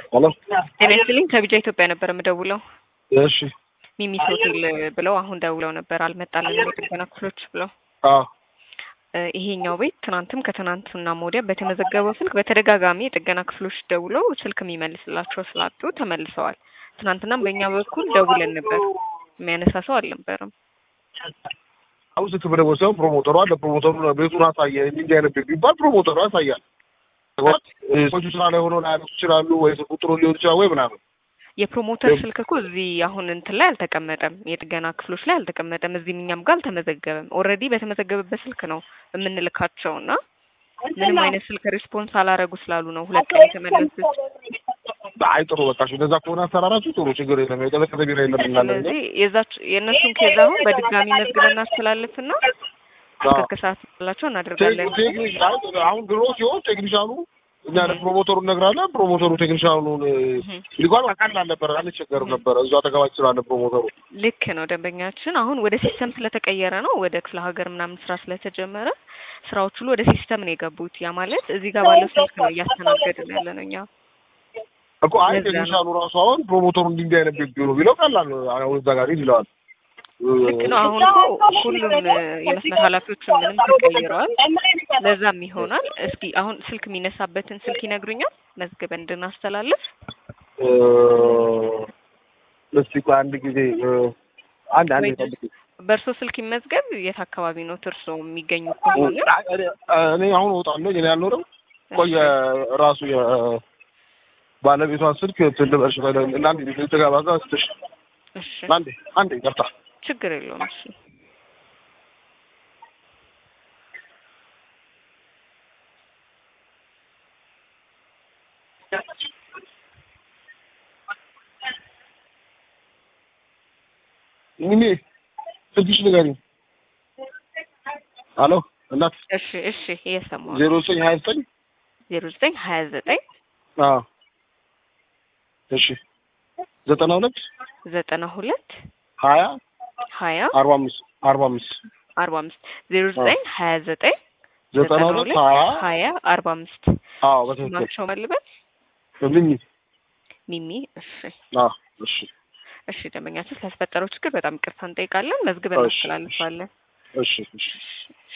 ሄሎ ጤና ይስጥልኝ ከቢጃ ኢትዮጵያ ነበር የምደውለው። እሺ ሚሚስ ሆቴል ብለው አሁን ደውለው ነበር አልመጣልንም የጥገና ክፍሎች ብለው። አዎ እ ይሄኛው ቤት ትናንትም ከትናንትና ወዲያ በተመዘገበው ስልክ በተደጋጋሚ የጥገና ክፍሎች ደውለው ስልክ የሚመልስላቸው ስላጡ ተመልሰዋል። ትናንትናም በእኛ በኩል ደውለን ነበር፣ የሚያነሳ ሰው አልነበረም። አሁን ስልክ በደወል ሳይሆን ፕሮሞተሯ ለፕሮሞተሩ ቤቱን አሳየ እንዲህ አይነት ቤት ቢባል ፕሮሞተሩ ያሳያል። ሰዎቹ ስራ ላይ ሆነው ላያነሱ ይችላሉ ወይ ስልክ ቁጥሩ ሊሆን ይችላል ወይ ምናምን የፕሮሞተር ስልክ እኮ እዚህ አሁን እንትን ላይ አልተቀመጠም፣ የጥገና ክፍሎች ላይ አልተቀመጠም። እዚህም እኛም ጋር አልተመዘገበም። ኦልሬዲ በተመዘገበበት ስልክ ነው የምንልካቸው እና ምንም አይነት ስልክ ሪስፖንስ አላረጉ ስላሉ ነው ሁለት ቀን የተመለሱት። አይ ጥሩ በቃ እሺ፣ እንደዛ ከሆነ አሰራራችሁ ጥሩ ችግር የለም። የቀዘቀዘ ቢራ የለም እናለን ስለዚህ የዛች የእነሱን ኬዝ አሁን በድጋሚ መዝግበን እናስተላልፍና እስከ ከሰዓት ላቸው እናደርጋለን። ቴክኒክ አሁን ድሮ ሲሆን ቴክኒሻኑ እኛ ለፕሮሞተሩ እነግራለን። ፕሮሞተሩ ቴክኒሻኑን ሊጓል ቀላል ነበር፣ አንቸገርም ነበረ። እዛ አጠገባችን ስላለ ፕሮሞተሩ ልክ ነው ደንበኛችን። አሁን ወደ ሲስተም ስለተቀየረ ነው ወደ ክፍለ ሀገር ምናምን ስራ ስለተጀመረ ስራዎች ሁሉ ወደ ሲስተም ነው የገቡት። ያ ማለት እዚህ ጋር ባለው ስልክ ነው እያስተናገድን ያለ ነው እኛ እኮ አይ ቴክኒሻኑ ራሱ አሁን ፕሮሞተሩ እንዲህ እንዲህ አይነት ቤት ቢሆኑ ቢለው ቀላል ነው። አሁን እዛ ጋር ሂድ ይለዋል። ልክ ነው። አሁን እኮ ሁሉም የመስመር ኃላፊዎች ምንም ተቀይረዋል። ለዛም ይሆናል። እስኪ አሁን ስልክ የሚነሳበትን ስልክ ይነግሩኛል መዝግበን እንድናስተላልፍ። እስቲ ቆይ አንድ ጊዜ አንድ አንድ ጠብቂ። በእርሶ ስልክ ይመዝገብ። የት አካባቢ ነው እርሶ የሚገኙ ከሆነ? እኔ አሁን እወጣለሁ። እኔ አልኖርም። ቆይ ራሱ ባለቤቷን ስልክ ትልበሽ እና አንድ ጊዜ ተጋባዛ ስትሽ እሺ፣ አንዴ አንዴ ይቅርታ ችግር የለውም። እሺ ሚሚ ስልክሽ ንገሪኝ። አሎ እናት እሺ እሺ፣ እየሰማሁ ዜሮ ዘጠኝ ሀያ ዘጠኝ ዜሮ ዘጠኝ ሀያ ዘጠኝ አዎ እሺ ዘጠና ሁለት ዘጠና ሁለት ሀያ ሀያ አርባ አምስት አርባ አምስት አርባ አምስት ዜሮ ዘጠኝ ሀያ ዘጠኝ ዘጠና ሁለት ሀያ ሀያ አርባ አምስት አዎ በትክክል ማቸው መልበል ሚሚ ሚሚ። እሺ አዎ እሺ እሺ፣ ደንበኛችን ስለተፈጠረው ችግር በጣም ይቅርታ እንጠይቃለን። መዝግበን እሺ፣ እናስተላልፋለን። እሺ እሺ